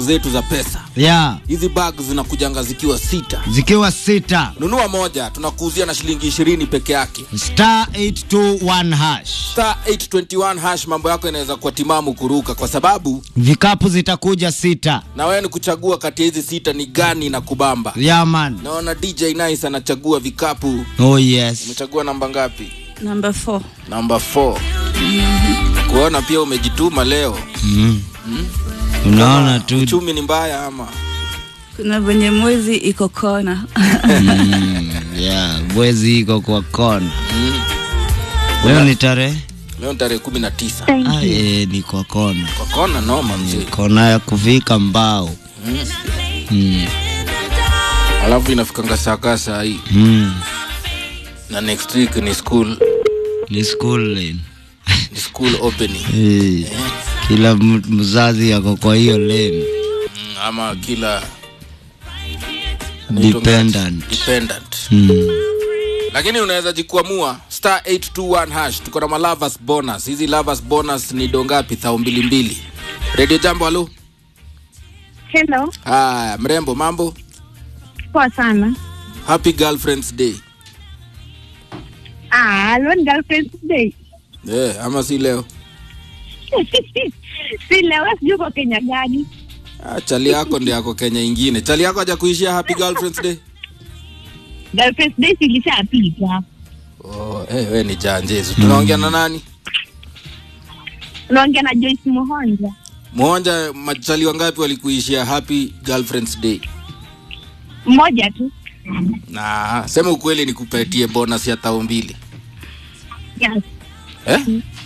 zetu za pesa ya hizi bag zinakujanga zikiwa sita zikiwa sita nunua moja tunakuuzia na shilingi ishirini peke yake star 821 hash star 821 hash mambo yako inaweza kuwa timamu kuruka kwa sababu vikapu zitakuja sita na wewe ni kuchagua kati ya hizi sita ni gani na kubamba ya man naona dj nice anachagua vikapu oh yes umechagua namba ngapi Number four. namba 4 kuona pia umejituma leo mm. unaona tu uchumi ni mbaya ama Kuna venye mwezi iko kona. mm, yeah, bwezi iko kwa kona leo ni tarehe leo ni tarehe kumi na tisa Ah, eh, ni kwa kona kwa kona noma mzee kona ya kuvika mbao mm. alafu inafikanga saa saa hii Mm. na next week ni school ni school lane ni school opening Eh, kila m- mzazi ako kwa hiyo lane Mm, ama kila Dependent. dependent mm. lakini unaweza jikuamua star 821 hash tuko na malavas bonus hizi lavas bonus ni dongapi thao mbili mbili redio jambo halo Hello, haya mrembo mambo poa sana. happy girlfriends day Ah, leo ni girlfriend's day. yeah, ama si leo si leo, sijui uko Kenya gani? ah, chali yako ndi yako kenya ingine chali yako haja kuishia happy girlfriends day Girlfriend's day silishapita. oh, hey, we ni janjezu tunaongea na nani Unaongea na Joyce Muhonja. mwonja machali wangapi walikuishia happy girlfriends day Mmoja tu. na sema ukweli nikupatie bonus ya thao mbili Yes. eh?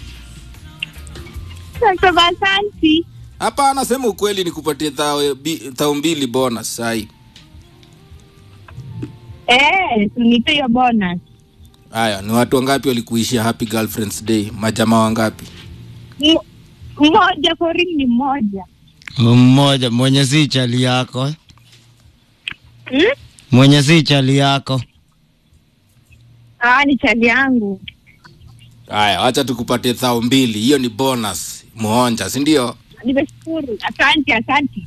Sasa asante. hapana sema ukweli nikupatie thao bi- thao mbili bonus sai Eh, unipe hiyo bonus. haya ni watu wangapi walikuishia happy girlfriends day majamaa wangapi M- Mmoja for real ni mmoja. mmoja mwenye si chali yako eh? Hmm? mwenye si chali yako Ah, ni chali yangu. haya wacha tukupatie thao mbili hiyo ni bonus muonja sindio Nimeshukuru. Asante, asante.